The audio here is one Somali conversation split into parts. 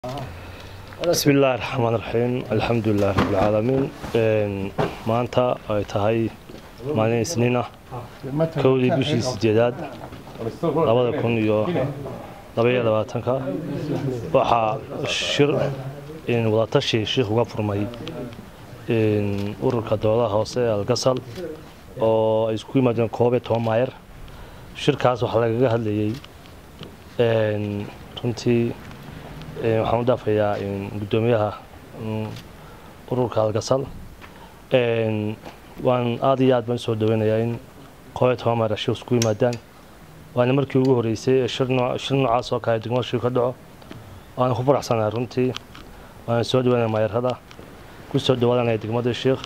bismi illaahi raxmaan raxiim alxamdulilahi rabbilcaalamiin maanta ay tahay maalin isniin ah kowdii bishii sideedaad labada kun iyo labaiyo labaatanka waxaa shir wadatashi shiikh uga furmay ururka dowladaha hoose ee algasal oo ay isku yimaadeen koob iyo toban maayar shirkaas waxaa lagaga hadlayey runtii waxaan u dhaafayaa guddoomiyaha ururka algasal waan aad iyo aad baan usoo dhaweynayaa in koob iyo toban maayar shir isku yimaadaan waana markii ugu horeysay ee shir noocaas oo kale degmada shir ka dhaco waana ku faraxsanahay runtii waana soo dhaweynaya maayarada ku soo dhawaadanaya degmada sheikh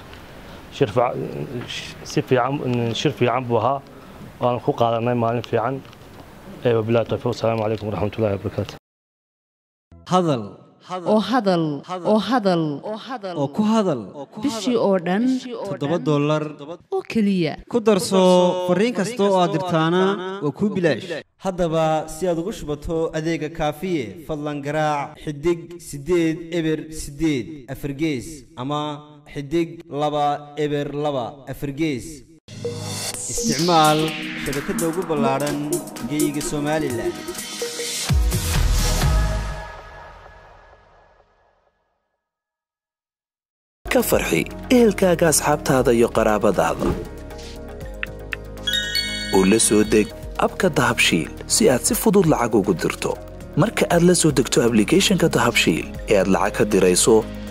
si fiican shir fiican buu ahaa waana ku qaadanay maalin fiican wabilahi tawfiiq asalaamu calaykum waraxmatullahi wabarakaatu hadal oo hadal oo hadal oo ku hadal bishii oo dhan toddoba dollar oo keliya ku darso fariin kasta oo aad dirtaana waa kuu bilaash haddaba si aad ugu shubato adeega kaafiye fadlan garaac xidig siddeed eber siddeed afargees ama xidig laba eber laba afargees isticmaal shabakadda ugu ballaadhan geeyiga somalilan ka farxi ehelkaaga asxaabtaada iyo qaraabadaada oo la soo deg abka dahabshiil si aad si fudud lacag ugu dirto marka aad la soo degto ablicathonka dahabshiil ee aad lacag ka dirayso